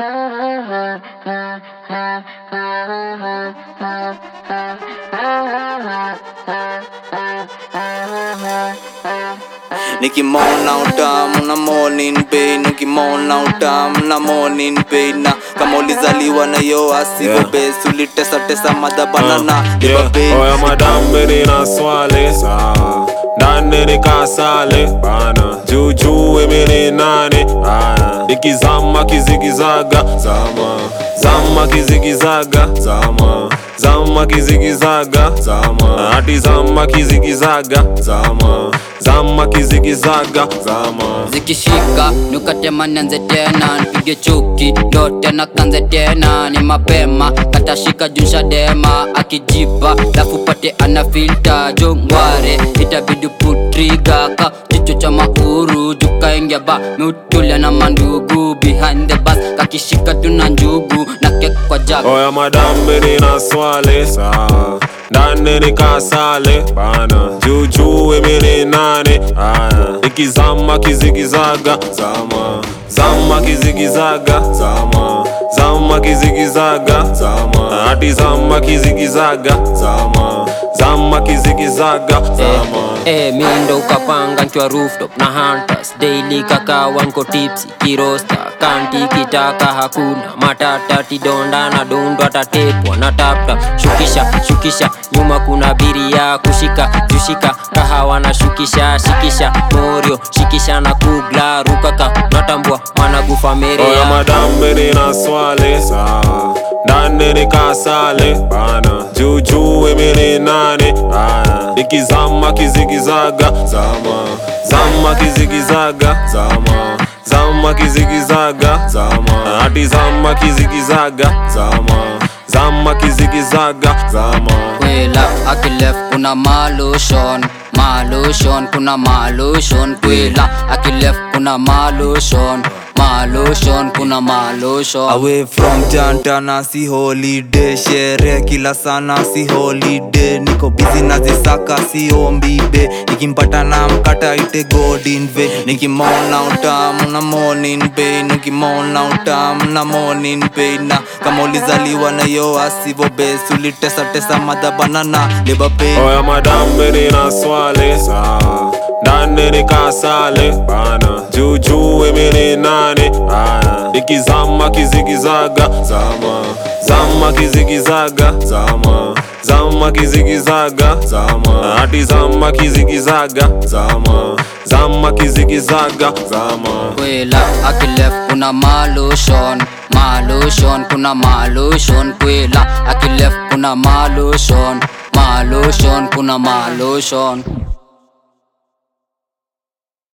nikimona utamu na morning pain ukimona utamu na morning pain na kama ulizaliwa na yo asigo Yeah. base ulitesa tesa madhabanana Uh, liba yeah. pain Oya madambe nina swali sawa ndani nikasale bana juujuu mini nani aya ikizama kizigizaga zama zama kizigizaga zama zama kizigizaga zama ati zama kizigizaga zama zama kizigizaga zama zikishika nukatema nianze tena nipige chuki ndo tena kanze tena ni mapema katashika junsha dema akijipa lafu pate ana filta jongware itabidi putriga ka jicho cha mauru jukaingia ba miutulia na mandugu behind the bus kakishika tuna njugu na kek kwa jag Oya madambe nina swali sawa ndani nikasale bana juujuu mini nani aya ikizama kizigizaga zama zama kizigizaga zama zama kizigizaga zama ati zama kizigizaga zama zama kizigizaga zama Eh, mi ndo ukapanga nkiwa rooftop na hunters daily kakawa nko tipsi kirosta kanti kitaka hakuna matata tidonda na dondo atatepwa na taptap shukisha shukisha nyuma kuna biria kushika jushika kahawa na shukisha shikisha morio shikisha na kugla rukaka natambua managufa Oya merea madambe nina swali sawa ndani nikasale bana juujuu mini nani aya ikizama kizigizaga zama zama kizigizaga zama zama kizigizaga zama ati zama kizigizaga zama zama kizigizaga zama kwela akilef kuna malushon malushon kuna malushon kwela akilef kuna malushon malushon kuna malushon away from jantana si holiday shere kila sana si holiday niko busy nazisaka si ombibe nikimpata na mkata ite godinve nikimona utamu na morning pain nikimona utamu na morning pain na kama ulizaliwa na yo asivo base ulitesa tesa madhabanana liba pain Oya madambe nina swali sawa ndani nikasale bana juujuu mini nani aya ikizama kizigizaga zama zama kizigizaga zama zama kizigizaga zama ati zama kizigizaga zama zama kizigizaga zama kwela akilef kuna malushon malushon kuna malushon kwela akilef kuna malushon malushon kuna malushon